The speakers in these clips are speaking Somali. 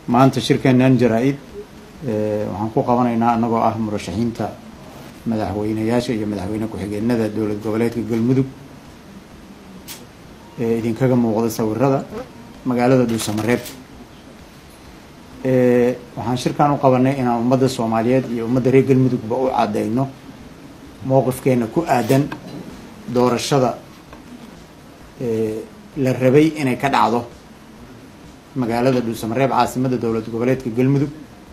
maanta shirkeenan jaraa-id waxaan ku qabanaynaa annagoo ah murashaxiinta madaxweyneyaasha iyo madaxweyne ku-xigeenada dowlad goboleedka galmudug ee idinkaga muuqda sawirada magaalada dhuusamareeb waxaan shirkan u qabanay inaan ummadda soomaaliyeed iyo ummadda reer galmudugba u caddeyno mowqifkeena ku aadan doorashada la rabay inay ka dhacdo magaalada dhuusamareeb caasimadda dowlad goboleedka galmudug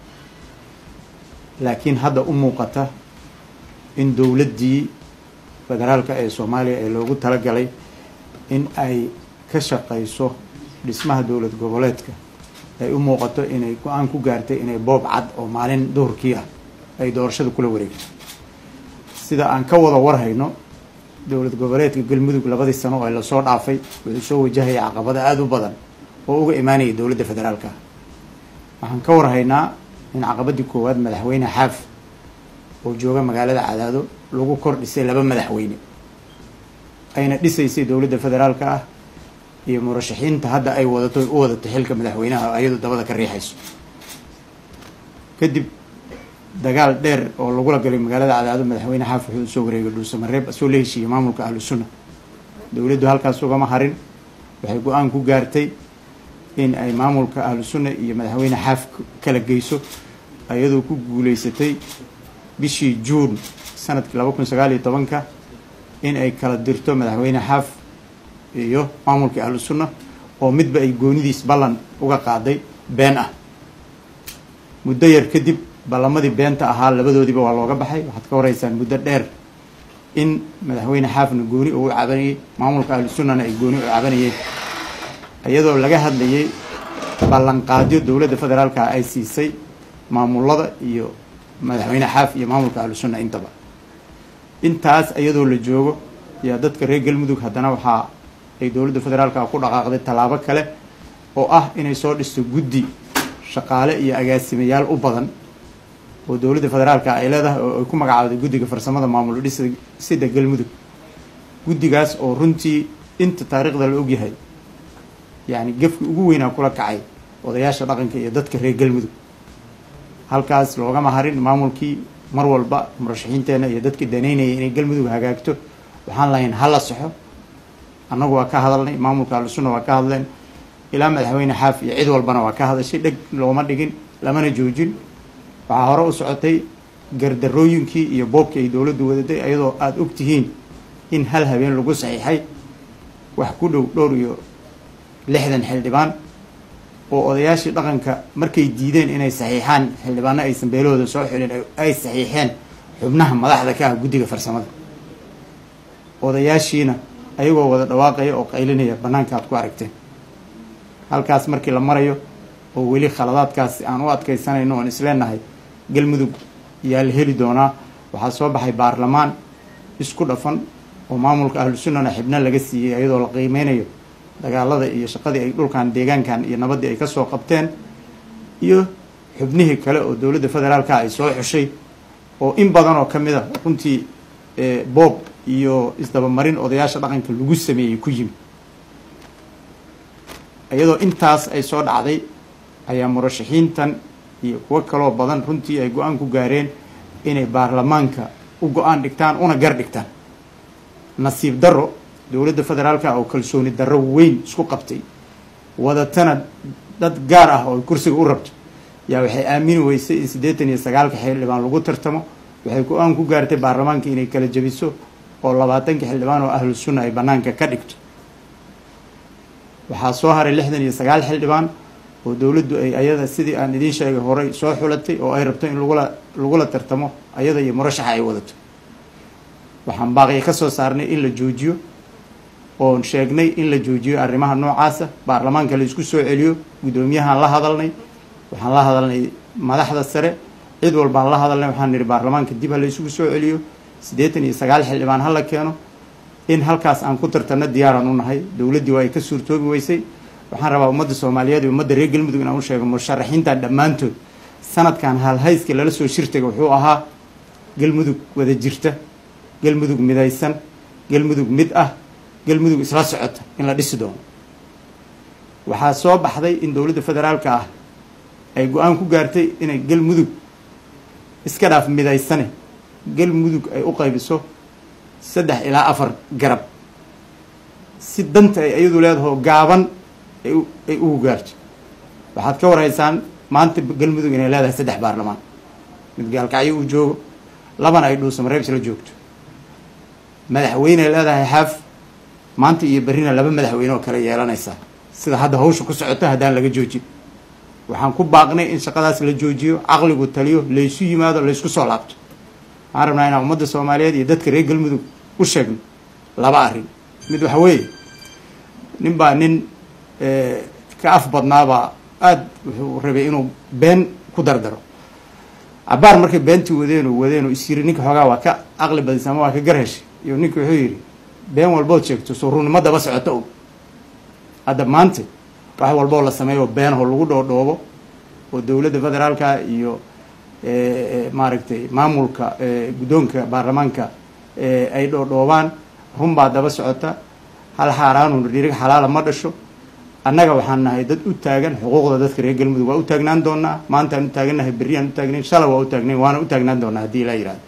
laakiin hadda u muuqata in dowladdii federaalka ee soomaaliya ee loogu talagalay in ay ka shaqayso dhismaha dowlad goboleedka ay u muuqato inay go-aan ku gaartay inay boob cad oo maalin duhurkii ah ay doorashada kula wareegto sida aan ka wada warhayno dowlad goboleedka galmudug labadii sano ee lasoo dhaafay wuxuu soo wajahaya caqabado aada u badan oo uga imaanaya dowladda federaalka ah waxaan ka warhaynaa in caqabadii koowaad madaxweyne xaaf oo jooga magaalada cadaado lagu kor dhisay laba madaxweyne ayna dhisaysay dowladda federaalka ah iyo murashaxiinta hadda ay wadato u wadato xilka madaxweynaha ayadu dabada ka riixayso kadib dagaal dheer oo lagula galay magaalada cadaado madaxweyne xaaf wuxuu usoo wareegay dhuusamareeb asoo la heshiiyey maamulka ahlu sunna dowladdu halkaas ugama harin waxay go-aan ku gaartay in ay maamulka ahlu sunna iyo madaxweyne xaaf kala geyso ayadoo ku guuleysatay bishii juun sanadkii laba kun sagaal iyo tobanka in ay kala dirto madaxweyne xaaf iyo maamulkii ahlu sunna oo midba ay goonidiis ballan uga qaaday been ah muddo yar kadib ballamadii beenta ahaa labadoodiiba waa looga baxay waxaad ka horeysaan muddo dheer in madaxweyne xaafna gooni uu cabanayey maamulka ahlu sunnana ay gooni u cabanayeen iyadoo laga hadlayay ballanqaadyo dowladda federaalka ay siisay maamulada iyo madaxweyne xaaf iyo maamulka ahlu sunna intaba intaas iyadoo la joogo yaa dadka reer galmudug haddana waxaa ay dowladda federaalka ku dhaqaaqday tallaabo kale oo ah inay soo dhisto guddi shaqaale iyo agaasimayaal u badan oo dowladda federaalka ay leedahay oo ay ku magacaabday guddiga farsamada maamul dhisida galmudug guddigaas oo runtii inta taariikhda la ogyahay yacni gefki ugu weynaa kula kacay odayaasha dhaqanka iyo dadka reer galmudug halkaas loogama harin maamulkii mar walba murashaxiinteenna iyo dadkii danaynaya inay galmudug hagaagto waxaan lahayn hala saxo annagu waa ka hadalnay maamulka ahlusunna waa ka hadleen ilaa madaxweyne xaaf iyo cid walbana waa ka hadashay dheg looma dhigin lamana joojin waxaa hore u socotay gardarooyinkii iyo boobkii ay dowladdu wadaday ayadoo aada og tihiin in hal habeen lagu saxiixay wax ku dhow dhowr iyo lixdan xildhibaan oo odayaashii dhaqanka markay diideen inay saxiixaan xildhibaano aysan beelahooda soo xulin ay saxiixeen xubnaha madaxda ka ah guddiga farsamada odayaashiina ayagoo wada dhawaaqaya oo qaylinaya bannaanka aad ku aragteen halkaas markii la marayo oo weli khaladaadkaas aan u adkaysanayno oon isleenahay galmudug yaa la heli doonaa waxaa soo baxay baarlamaan isku dhafan oo maamulka ahlu sunnana xibno laga siiyey ayadoo la qiimeynayo dagaalada iyo shaqadii ay dhulkan deegaankan iyo nabaddii ay ka soo qabteen iyo xubnihii kale oo dowladda federaalka ay soo xushay oo in badan oo ka mid a runtii boob iyo isdabamarin odayaasha dhaqanka lagu sameeyey ku yimi iyadoo intaas ay soo dhacday ayaa murashaxiintan iyo kuwo kaloo badan runtii ay go-aan ku gaareen inay baarlamaanka u go-aan dhigtaan una gar dhigtaan nasiib darro dowladda federaalka oo kalsooni darro weyn isku qabtay wadatana dad gaar ah oo kursiga u rabto yaa waxay aamini weysay in siddeetan iyo sagaalka xildhibaan lagu tartamo waxay go-aan ku gaartay baarlamaanka inay kala jebiso oo labaatanka xildhibaan oo ahlu sunna ay bannaanka ka dhigto waxaa soo haray lixdan iyo sagaal xildhibaan oo dowladdu ay ayada sidii aan idiin sheegay horey soo xulatay oo ay rabto in lagula lagula tartamo ayada iyo murashaxa ay wadato waxaan baaqiya ka soo saarnay in la joojiyo oon sheegnay in la joojiyo arrimaha noocaasa baarlamaanka la isku soo celiyo guddoomiyahaan la hadalnay waxaan la hadalnay madaxda sare cid walbaan la hadalnay waxaan nihi baarlamaanka dib ha la isugu soo celiyo siddeetan iyo sagaal xildhibaan ha la keeno in halkaas aan ku tartanno diyaaraan u nahay dowladdii waa ay ka suurtoobi weysay waxaan rabaa ummadda soomaaliyeed iyo ummadda reer galmudug inaan u sheego musharaxiintan dhammaantood sanadkan halhayska lala soo shirtaga wuxuu ahaa galmudug wada jirta galmudug midaysan galmudug mid ah galmudug isla socota in la dhisi doono waxaa soo baxday in dowladda federaalka ah ay go-aan ku gaartay inay galmudug iska dhaaf midaysane galmudug ay u qaybiso saddex ilaa afar garab si danta ay iyadu leedaho gaaban ay ugu gaarto waxaad ka warhaysaan maanta galmudug inay leedahay saddex baarlamaan mid gaalkacyo uu joogo labana ay dhuusamareeb isla joogto madaxweyne ay leedahay xaaf maanta iyo berrina laba madaxweyne oo kale yeelanaysaa sida hadda hawsha ku socoto haddaan laga joojin waxaan ku baaqnay in shaqadaas la joojiyo caqligu taliyo laysu yimaado laysku soo laabto waxaan rabnaa inaan ummadda soomaaliyeed iyo dadka reer galmudug u sheegno laba arrin mid waxa weeye nin baa nin ka af badnaabaa aada wuxuu rabay inuu been ku dardaro cabaar markay beentii wadeenoo wadeenoo is yiri ninka xoogaa waa ka caqli badisa ama waa ka garheshay iyo ninka wuxuu yidhi been walbood sheegto suuruurnimo daba socoto og hadda maanta wax walboo la sameeyo beenaho lagu dhoodhoobo oo dowladda federaalka iyo maaragtay maamulka guddoonka baarlamaanka ay dhoodhoobaan runbaa daba socota hal xaaraanun dhirig xalaala ma dhasho annaga waxaan nahay dad u taagan xuquuqda dadka reer galmudug waa u taagnaan doonaa maantaan u taagannahay berriyaan u taagnayn shalay waa u taagnayn waana u taagnaan doonaa haddii ilaa yihahdo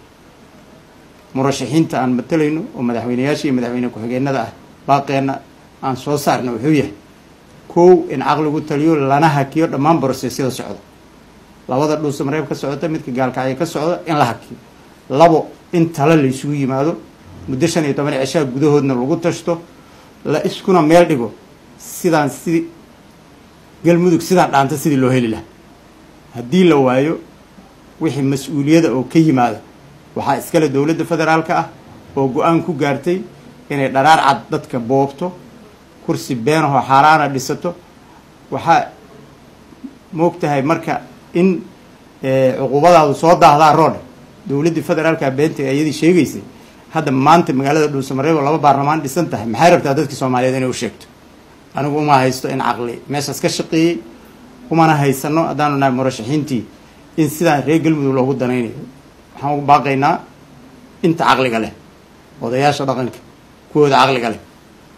murashaxiinta aan matalayno oo madaxweyneyaasha iyo madaxweyne ku-xigeenada ah baaqeenna aan soo saarna wuxuu yahay kow in caqligu taliyo lana hakiyo dhammaan brosesyada socda labada dhuusamareeb ka socota midka gaalkacyo ka socda in la hakiyo labo in talo la isugu yimaado muddo shan iyo toban cishaa gudahoodna lagu tashto la iskuna meel dhigo sidaan sidii galmudug sidaan dhaanta sidii loo heli lahaa haddii la waayo wixii mas-uuliyada oo ka yimaada waxaa iskale dowladda federaalka ah oo go-aan ku gaartay inay dharaar cad dadka boobto kursi beenahoo xaaraana dhisato waxaa moog tahay marka in cuquubadaadu soo daahdaa roodhe dowladdii federaalka beenta ee iyadii sheegaysay hadda maanta magaalada dhuusamareeb oo laba baarlamaan dhisan tahay maxay rabtaa dadka soomaaliyeed inay u sheegto anigu uma haysto in caqli meeshaas ka shaqeeyey umana haysano haddaanu nahay murashaxiintii in sidaan reer galmudug loogu danaynayo waxaan ugu baaqaynaa inta caqliga leh odayaasha dhaqanka kuwooda caqliga leh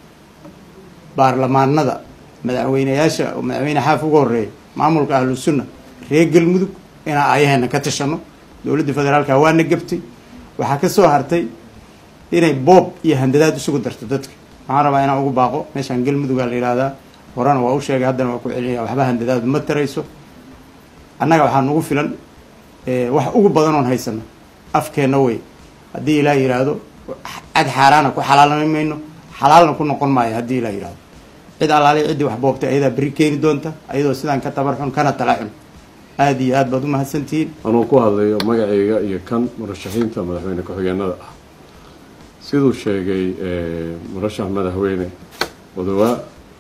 baarlamaanada madaxweyneyaasha oo madaxweyne xaaf uga horeeya maamulka ahlu sunna reer galmudug inaan ayaheena ka tashano dowladda federaalka waana gabtay waxaa ka soo hartay inay boob iyo handadaad isugu darto dadka waxaan rabaa inaan ugu baaqo meeshaan galmudugaa la yihahdaa horena waa u sheegay haddana waa ku celinaya waxba handadaadu ma tarayso annaga waxaa nagu filan wax ugu badan oon haysano afkeenna wey haddii ilaa yidhaahdo cad xaaraana ku xalaalnami mayno xalaalna ku noqon maayo haddii ilaa yidhahdo cid allaali ciddii wax boobtay ayadaa beri keeni doonta ayadoo sidaan ka tabar xun kana tala xun aada iyo aad baad u mahadsantihiin anuu ku hadlayo magacayga iyo kan murashaxiinta madaxweyne ku-xigeenada ah siduu sheegay murashax madaxweyne odawaa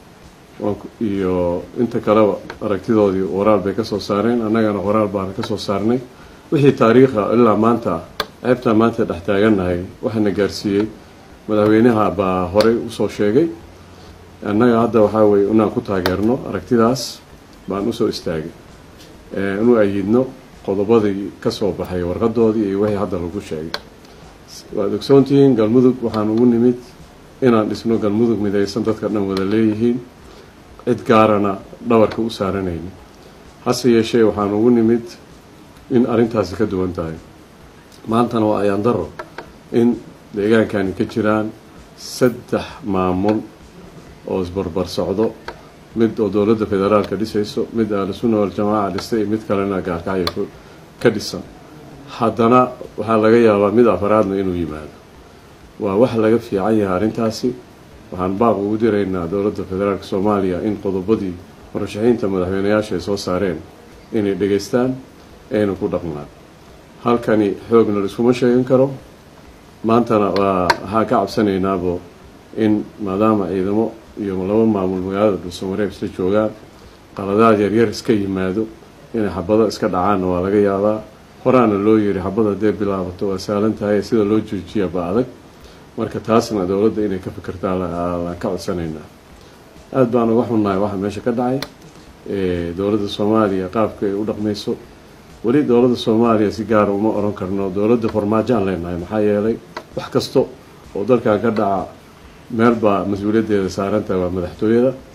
iyo inta kaleba aragtidoodii waraal bay ka soo saareen annagana waraal baana ka soo saarnay wixii taariikha ilaa maanta ceebtaan maanta dhex taagannahay waxaana gaarsiiyey madaxweynaha baa horey usoo sheegay annaga hadda waxaa weye inaan ku taageerno aragtidaas baan usoo istaagay inu ayidno qodobadii ka soo baxay warqadoodii iyo wixii hadda lagu sheegay waad ogsoontihiin galmudug waxaan ugu nimid inaan dhisno galmudug midaysan dadka dhan wada leeyihiin cid gaarana dhabarka u saaranayni hase yeeshee waxaan ugu nimid in arrintaasi ka duwan tahay maantana waa ayaan daro in deegaankani ka jiraan saddex maamul oo isbarbar socdo mid oo dowladda federaalka dhisayso mid ahlusunna waljamaaca dhistay iyo mid kalena gaarkacyo ka dhisan haddana waxaa laga yaabaa mid afaraadna inuu yimaado waa wax laga fiican yahay arrintaasi waxaan baaq ugu diraynaa dowladda federaalka soomaaliya in qodobadii murashaxiinta madaxweyneyaasha ay soo saareen inay dhegaystaan ayna ku dhaqmaan halkani xoogna laiskuma sheegan karo maantana waa waxaan ka cabsanaynaabo in maadaama ciidamo iyo laba maamul magaalada dhuusamareeb isla joogaan qaladaad yaryar iska yimaado inay xabado iska dhacaanna waa laga yaabaa horaana loo yiri xabad haddee bilaabato waa saalan tahay sida loo joojiya ba adag marka taasna dowladda inay ka fikirtaa laan ka codsanaynaa aada baan uga xunnahay waxa meesha ka dhacay dowladda soomaaliya qaabka ay u dhaqmayso weli dowladda soomaaliya si gaara uma oran karno dowladda farmaajaan leenahay maxaa yeelay wax kasta oo dalkan ka dhaca meel baa mas-uuliyaddeeda saaran tahay waa madaxtooyada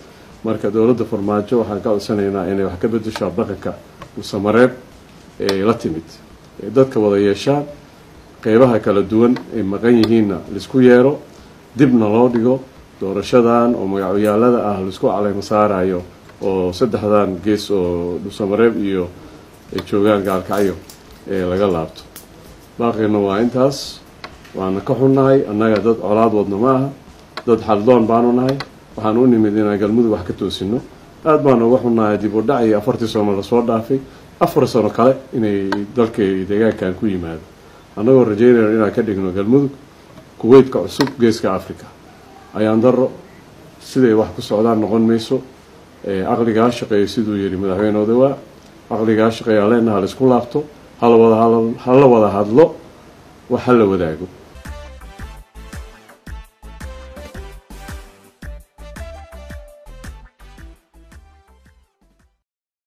marka dowladda farmaajo waxaan ka codsanaynaa inay wax ka bedesho dhaqanka dhuusamareeb ee la timid ee dadka wada yeeshaan qeybaha kala duwan ay maqan yihiinna laisku yeero dibna loo dhigo doorashadan oo magacoyaalada ah laisku caleymo saarayo oo saddexdan gees oo dhuusamareeb iyo ay joogaan gaalkacyo ee laga laabto baaqina waa intaas waana ka xunnahay annaga dad colaad wadno ma aha dad xaldoon baanu nahay waxaan u nimid inaan galmudug wax ka toosino aada baanu uga xunnahay dib u dhac iyo afartii sano lasoo dhaafay afar sano kale inay dalka deegaankan ku yimaado annagoo rajeynayno inaan ka dhigno galmudug kuweytka cusub geeska africa ayaan daro siday wax ku socdaan noqon mayso caqligaa shaqeeya siduu yihi madaxweyne odawaa caqligaa shaqeeya leenaha la isku laabto hala wada hala wada hadlo wax hala wadaago